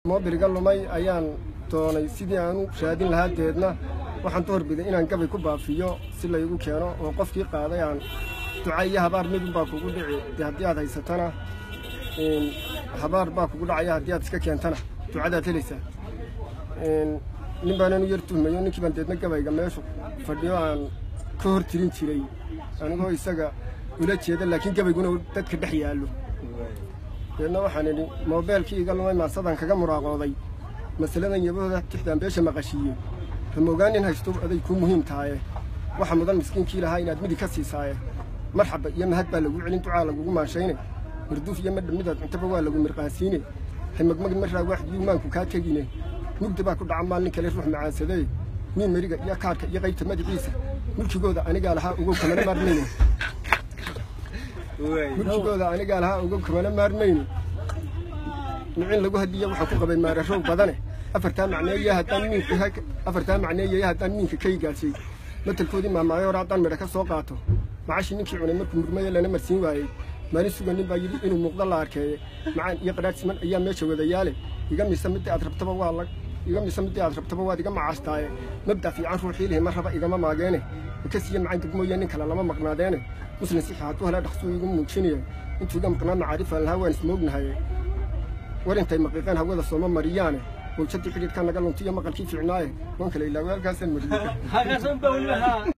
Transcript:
moobiriga lumay ayaan doonay sidii aan u raadin lahaa deedna waxaan doorbiday inaan gabay ku baafiyo si laygu keeno oo qofkii qaaday aan duca iyo habaar midun baa kugu dhici dee haddii aad haysatana habaar baa kugu dhacaya haddii aad iska keentana ducadaad helaysaa nin baanan u yar tuhmayo ninkii baan deedna gabayga meeshu fadhiyo aan ka hor tirin jiray anigoo isaga ula jeeda laakiin gabayguna dadka dhex yaallo deedna waxaan idhi moobeelkii iga lumay maasadaan kaga muraaqooday masaladan yabahooda tixdaan beesha maqashiiye ramoogaan in haysto aday kuu muhiim tahaye waxa mudan miskiinkii lahaa inaad midig ka siisaaye marxaba iyo mahad baa lagu celin ducaa lagugu maashayne marduuf iyo madha midaad cuntaba waa lagu mirqaansiine haymagmagin maraa waaxdiyuu maanku kaa tegine mugda baa ku dhaca maalin kale ruux macaansadee miin meriga iyo kaarka iyo qaybta magaciisa mulkigooda anigaa lahaa ugow kamana maarmayne mulkigooda anigaa lahaa ugow kamana maarmayne micin lagu hadiya waxaa ku qabay maararow badane afartaa macneeya haddaan miinka afartaa macneeyaya haddaan miinka ka igaashay matalkoodii maamaayo hore haddaan midha ka soo qaato macashii ninkii cunay markuu murmayo lana marsiin waayey maalin suga nin baa yidhi inuu muuqdo la arkeeye macaan iyo qadhaadh siman ayaa meesha wadayaale iga misa midii aad rabtaba waa la iga misa midii aad rabtaba waad iga macaastaaye mabda fiican ruuxii lihi ma raba igama maageene ikasiiya macaan degmooya nin kale lama maqnaadeene muslim sixi hadduu helaa dhaqsuu igu muujinaye intuu iga maqnaa macaarifaan lahaa waan ismoognahaye war intay maqiiqeen hawada sooma mariyaane mawjadii xidhiidka naga luntiyo maqalkii fiicnaaye waan kale ilaa weelkaasaan mariyey